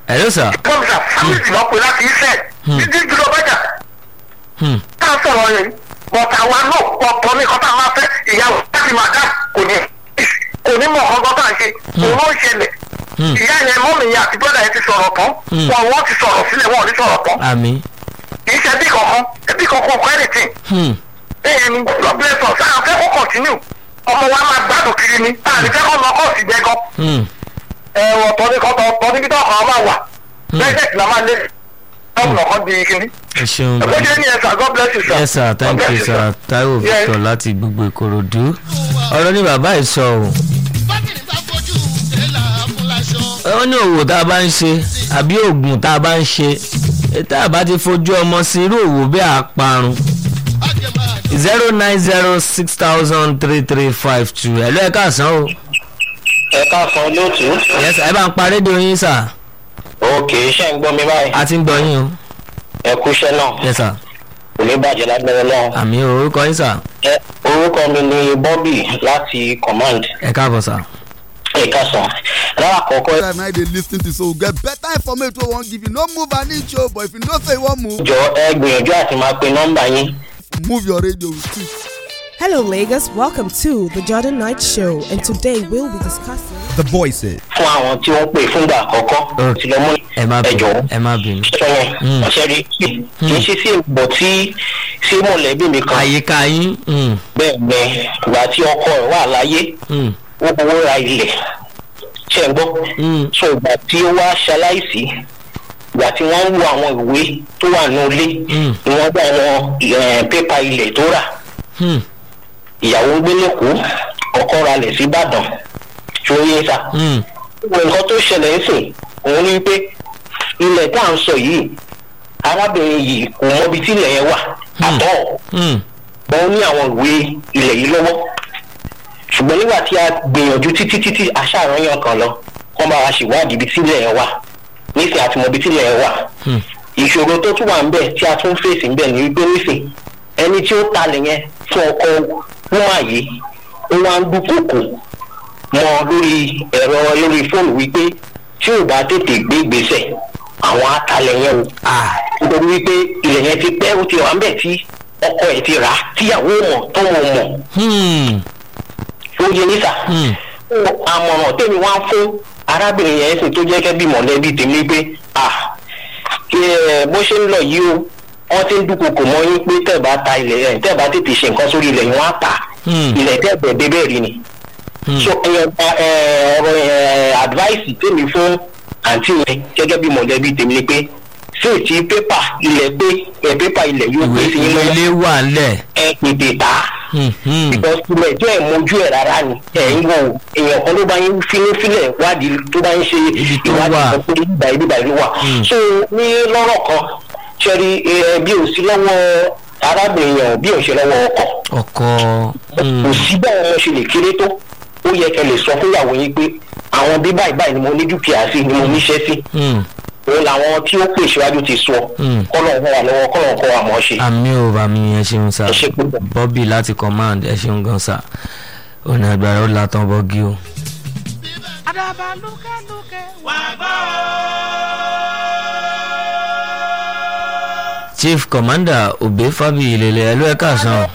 hello sir. kọ́mísà fámìlì lọ pé láti iṣẹ́ títí jùlọ bẹ́jà Hmm. tá a sọ̀rọ̀ yẹn bọ̀tà wa náà ọ̀pọ̀ ní kọ́tà wa fẹ́ ìyàwó láti máa dá kò ní kò ní mọ̀ ọ̀gọ́ tá a ṣe òun ó ṣẹlẹ̀ Hmm. ìyá yẹn mọ́mì yẹn àti bọ́dà yẹn ti sọ̀rọ̀ tán Hmm. wọn wọ́n ti sọ̀rọ̀ sílẹ̀ wọn ò ní sọ̀rọ̀ tán àmì. kì í ṣe ẹbí kankan ẹbí kankan kọ́ anything Hmm. bẹ́ẹ̀ ni God bless us sáà fẹ́ kó continue ọmọ wa máa gbádùn kiri ni àti fẹ́ kọ́ lọ kọ́ọ̀sì jẹ gan Hmm. ẹ̀wọ̀n tọ́ ní kọ́tọ̀ tọ́ níbi tó ọkọ̀ máa wà bẹ́ẹ̀ sì la máa lé ọ̀nà kan di kíní. ẹ ṣeun ẹ̀kọ́ jẹ́ ní ẹ̀sà God bless you sir. yes sir thank God you bless sir taiwo Yes. victor láti gbogbo ìkòròdú ọ̀rọ̀ ní bàbá ẹ̀ sọ o bákìrì bá fojú tẹ́lá fúnlaṣọ. ó ní òwò tá a bá ń ṣe àbí oògùn tá a bá ń ṣe tá a bá ti fojú ọmọ sí irú òwò bẹ́ẹ̀ á parun àjẹmọ́ zero nine zero six thousand three three five two ẹ̀ ló ẹ̀ káàsán o ẹ káàsán lóòtú. yes ẹ bá ń pa rédíò yín sà òkè iṣẹ́ ń gbọ́ mi báyìí. a ti ń gbọ́ yín o ẹ kú iṣẹ́ náà. yes sir kò ní bàjẹ́ lágbára náà. àmì orúkọ yín sà ẹ orúkọ mi ni bobby láti command. ẹ káàbọ̀ sà. ẹ káàsán. lára àkọ́kọ́ time na you dey lis ten to so we get better information wey we wan give you no move an inch o but if you know say you wan move jọ ẹ gbìyànjú àti máa pe nọ́mbà yín. move your radio with it. Hello, Lagos. Welcome to the Jordan Knight Show, and today we'll be discussing. the voices. fún àwọn tí wọ́n pè fúngbà àkọ́kọ́. Ok. ti lọ mú ẹ má ẹ bínú jọ̀wọ́. ẹ má bínú. sọ yẹn Mm. ọ̀sẹ̀ rí kì í ṣe sí ìbọ̀ tí sí mọ̀lẹ́bí mi kan. àyíká yín mm, bẹ́ẹ̀ bẹ́ẹ̀ ìgbà tí ọkọ rẹ̀ wà láyé mm, ó fowó ra ilẹ̀ ṣe ń gbọ́. mm, so ìgbà tí ó wá ṣaláìsí ìgbà tí wọ́n ń wo àwọn ìwé tó wà ní ilé Mm. ni wọ́n gbà àwọn eh, pépà ilẹ̀ tó rà mm, ìyàwó ń gbé lẹ́kọ̀ọ́ ọkọ ra lẹ̀ sí ìbàdàn tó yé sá. mm, gbogbo nǹkan tó ṣẹlẹ̀ ń sìn òun ni pé ilẹ̀ tá à ń sọ yìí arábìnrin yìí kò mọbi tí ilẹ̀ yẹn wà àtọ́ mm, wọ́n ní àwọn ìwé ilẹ̀ yìí lọ́wọ́ ṣùgbọ́n nígbà tí a gbìyànjú títí títí aṣáàrányàn kan lọ kọ́ bá wa ṣèwádìí ibi tí ilẹ̀ yẹn wà nísìnyí àti mọ ibi tí ilẹ̀ yẹn wà mm, ìṣòro tó tún wà ń bẹ̀ tí a tún fèsì ń bẹ̀ ní wípé nísìn ẹni tí ó talẹ̀ yẹn fún ọkọ wúmà yìí ó wá ń dúkòkò mọ́ lórí ẹ̀rọ lórí fóònù wípé tí ò bá tètè gbé ìgbésẹ̀ àwọn atalẹ̀ yẹn o ah, nítorí wípé ilẹ̀ yẹn ti pẹ́ ó ti wà ń bẹ̀ tí ọkọ ẹ̀ ti rà á tíyàwó mọ̀ tọ́mọ mọ̀ mm, ó yẹ nísà mm, àmọ̀ràn tèmi wá fún arábìnrin yẹn sì tó jẹ́ kẹ́ bí mọ̀lẹ́bí tèmi pé à kí ẹ bó ṣe ń lọ yìí o wọ́n ti ń dúnkokò mọ́ yín pé tẹ̀ bá ta ilẹ̀ ẹ̀ tẹ̀ bá tètè ṣe nǹkan sórí ilẹ̀ yín wọ́n á tà Hmm. ilẹ̀ tẹ̀ bẹ̀ dé bẹ́ẹ̀ rí ni. Hmm. so ẹ ẹ ọ̀rọ̀ ẹ advice tèmi fún àǹtí yẹn gẹ́gẹ́ bí mọ̀lẹ́bí tèmi ni pé sí ti pépà ilẹ̀ pé ẹ pépà ilẹ̀ yóò ìwé pé sí yín ìwé lọ́wọ́ ilé wà ńlẹ̀ ẹ tètè tà á mm, mm, because ilẹ̀ jẹ́ ìmojú ẹ̀ rárá ni ẹ̀ ń wò èèyàn kan ló bá yín fínúfínlẹ̀ wádìí tó bá ń ṣe Ibi tó wà. ìwádìí kan pé ibà ibi ìbà ló wà. Mm. so ní lọ́rọ̀ kan ṣẹ́rí ẹ bí ò sí lọ́wọ́ arábìnrin yẹn ò bí ò ṣe lọ́wọ́ ọkọ̀ ọkọ kò mm, sí báwọn ọmọ ṣe lè kéré tó ó yẹ kẹ́ lè sọ fún ìyàwó yín pé àwọn bí báyìí báyìí ni mo ní dúkìá sí ni mo níṣẹ́ sí mm, òun làwọn tí ó pè síwájú ti sọ Mm. kọ́lọ̀ ń wà lọ́wọ́ kọ́lọ̀ ń kọ́ wa mọ̀ ọ́ ṣe. àmì ò bá mi ẹ ṣeun sà Ẹ ṣé púpọ̀. bobby láti command ẹ ṣeun gan sà ọ̀nà àgbàrá ó látàn bọ́gí o. àdàbà lúkẹ́lúkẹ́ wà gbọ́. chief commander obe fabi ilele ẹ ló ẹ káàsán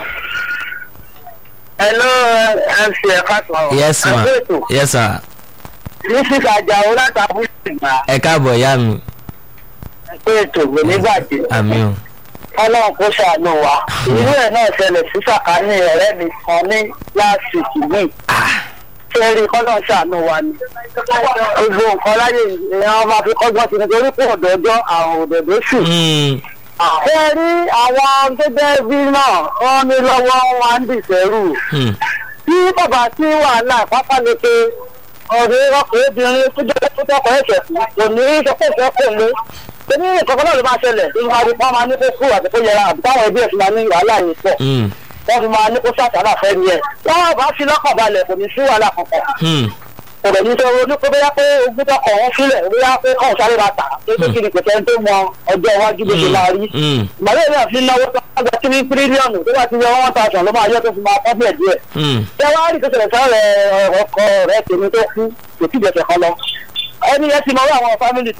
hello mc ẹ̀ka sọ̀rọ̀. yes ma ẹgbẹ́ ètò yes sir mrs ajáò látàbí ìgbà ẹ káàbọ̀ ìyá mi ẹgbẹ́ ètò kò ní bàjẹ́. àmì o ọlọ́run kó ṣàánú wa irú ẹ̀ náà ṣẹlẹ̀ sí sàkání ọ̀rẹ́ mi kan ní láti ìkìlì fẹ́ẹ́rì kọ́nà ṣàánú wa ni gbogbo nǹkan láyé èèyàn máa fi kọ́gbọ́n sí nítorí pé ọ̀dọ́jọ́ àrùn òdòdó sì. Mm, fẹ́ẹ́rì àwọn tó jẹ́ bí náà wọ́n ní lọ́wọ́ wọn ń dìsẹ́rù mm, tí bàbá tí wàhálà pápá lè pe ọ̀rẹ́ ọkùnrin obìnrin tó jẹ́ tó tọkọ̀ ẹ̀ṣẹ̀ fún kò ní í sọ pé ìfẹ́ kò lé torí ìkọ̀kọ̀ náà ló máa ṣẹlẹ̀ tó máa rí pọ́n máa ní kó kú àti kó yẹra àbí táwọn ẹbí ẹ̀ fi máa ní wàhálà yìí pọ̀ mm, wọ́n fi máa ní kó sàtàlà fẹ́ ni ẹ̀ wọ́n bá fi lọ́kàn balẹ̀ kò ní sí wàhálà kankan mm, kò rẹ̀ ní sọ ronú pé bóyá pé ogún tọkọ̀ wọn sílẹ̀ bóyá pé kọ́ sáré máa tà tó tó kiri kò tẹ́ni tó mọ ọjọ́ iwájú bó ṣe máa rí mm, ìmọ̀lẹ́ náà fi náwó tó wá gba tírí tírílíọ̀nù tó bá ti yọ one thousand ló máa yọ tó fi máa tọ́ bíẹ̀ díẹ̀ mm. ṣé wàá rí ìtòsílẹ̀ sọ́rọ̀ ọkọ rẹ̀ tèmi tó kú kò tí ì jẹ̀sẹ̀ kan lọ ẹni yẹn ti mọ àwọn fámìlì